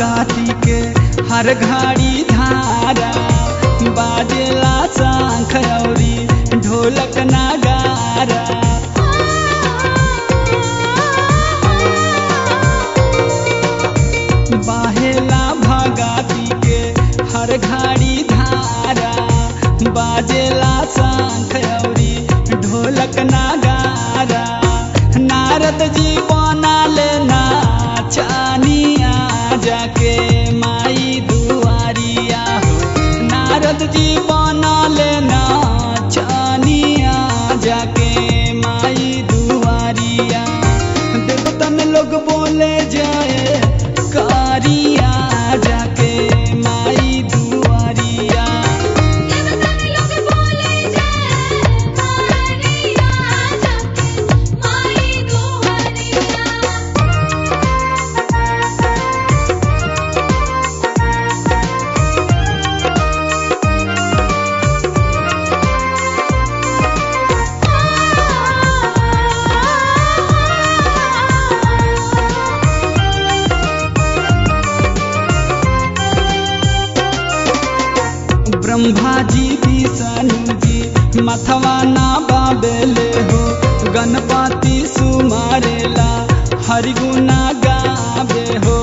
भगाती के हर घड़ी धारा बाजेला शंख औरी ढोलक नगारा बाहेला भगाती के हर घड़ी धारा बाजेला शंख औरी ढोलक नगारा नारद जी बना लेना चानिया जाके माई दुआरिया हो नारद जी बना लेना चानिया जाके माई दुआरिया देवतन लोग बोले जाए कारिया जाके माई दुआरिया देवतन लोग बोले जय कारिया जाके माई दुआरिया ब्रह्मा जी विष्णु जी मथवा ना बाबेले हो गणपति सुमारेला हरिगुना गावे हो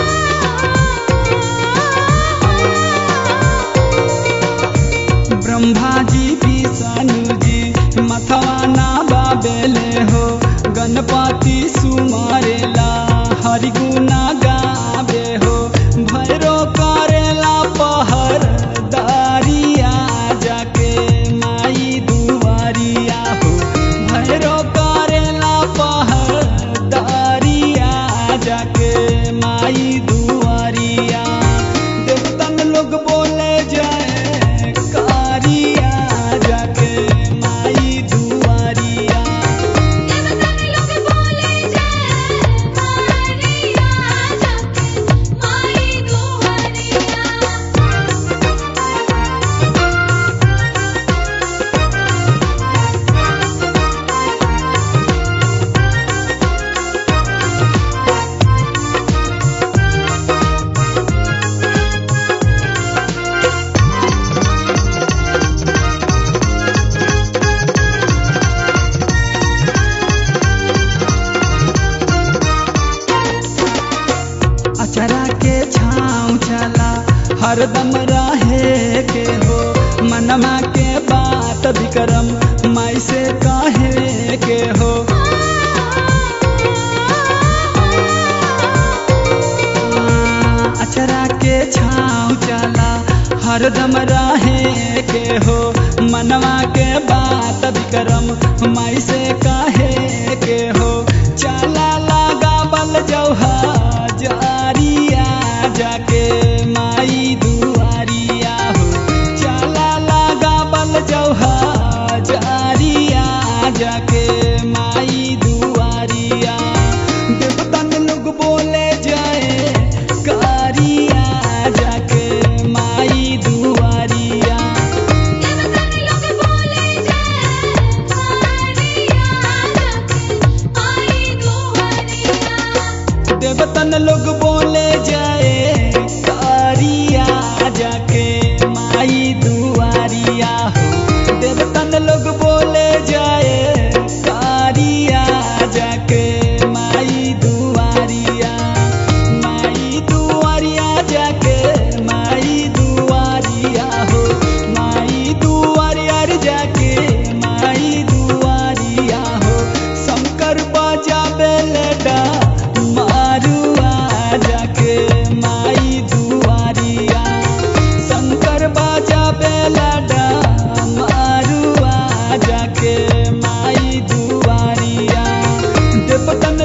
ब्रह्मा जी विष्णु जी मथवा ना बाबेले हो गणपति सुमारेला हरिगुना गावे हो भैरो करेला पहर दारिया जाके माई दुआरिया हो भैरो करेला पहर दारिया जाके माई दुआरिया देवतन लोग बोले जाए कारिया जाके माई दुआरिया देवतन लोग बोले जय कारिया जाके माई दुआरिया अचरा के छाँव चला हरदम रहे के हो मनमा के बात विक्रम माई से कहे के हो अचरा के छाँव चला हरदम रहे के हो मनवा के बात विक्रम माई से कहे के हो चला लगा बल जौहा जारिया जाके माई दुआरिया हो चला लगा बल जौहा जारिया जाके माई दुआरिया देवतन लोग बोले जाए कारिया जाके माई दुआरिया देवतन लोग बोले जय कारिया जाके माई दुआरिया देवतन लोग बोले जाए कारिया जाके माई दुआरिया हो देवतन लोग बोले जाए कारिया जाके माई दुआरिया माई दुआरिया जाके माई दुआरिया हो माई दुआरिया रे जाके माई दुआरिया हो शंकर बाजा बेलडा मारुआ जाके माई दुआरिया शंकर बाजा बेलडा मारुआ जाके माई दुआरिया देवतन